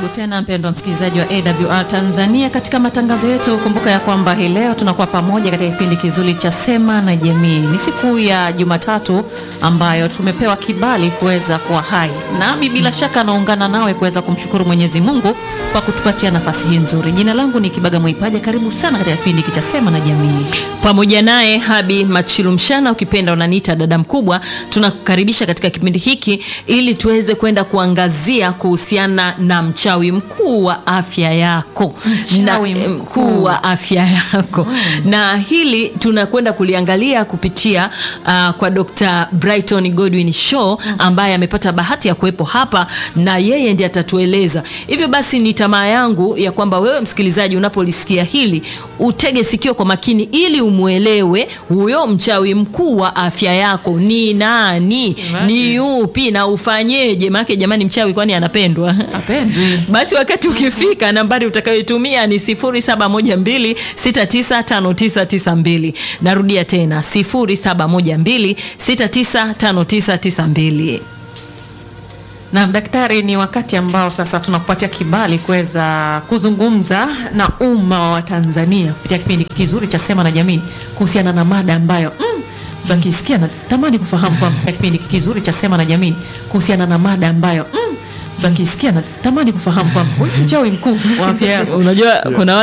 Karibu tena mpendwa msikilizaji wa AWR Tanzania katika matangazo yetu. Kumbuka ya kwamba hii leo tunakuwa pamoja katika kipindi kizuri cha Sema na Jamii. Ni siku ya Jumatatu ambayo tumepewa kibali kuweza kuwa hai, nami bila shaka naungana nawe kuweza kumshukuru Mwenyezi Mungu kwa kutupatia nafasi hii nzuri. Jina langu ni Kibaga Mwaipaja. Karibu sana katika kipindi hiki cha Sema na Jamii. pamoja naye Habi Machilu Mshana, ukipenda unaniita dada mkubwa. Tunakukaribisha katika kipindi hiki ili tuweze kwenda kuangazia kuhusiana na mchawi mkuu wa afya yako, Mchawi na, mkuu. mkuu wa afya yako na hili tunakwenda kuliangalia kupitia uh, kwa Dr. Brighton Godwin Shaw ambaye amepata bahati ya kuwepo hapa na yeye ndiye atatueleza. Hivyo basi ni tamaa yangu ya kwamba wewe msikilizaji unapolisikia hili utege sikio kwa makini ili umwelewe huyo mchawi mkuu wa afya yako ni nani, ni yupi na ufanyeje? Maana jamani, mchawi kwani anapendwa? Apendwi. Basi wakati ukifika, nambari utakayoitumia ni 0712695992. Narudia tena 0712695992. Naam, daktari, ni wakati ambao sasa tunakupatia kibali kuweza kuzungumza na umma wa Tanzania kupitia kipindi kizuri cha Sema na Jamii kuhusiana na mada ambayo mm, mtu akisikia natamani kufahamu kwamba katika kipindi kizuri cha Sema na Jamii kuhusiana na mada ambayo mm, mtu akisikia natamani kufahamu kwamba huyu mchawi mkuu wa afya yako Unajua kuna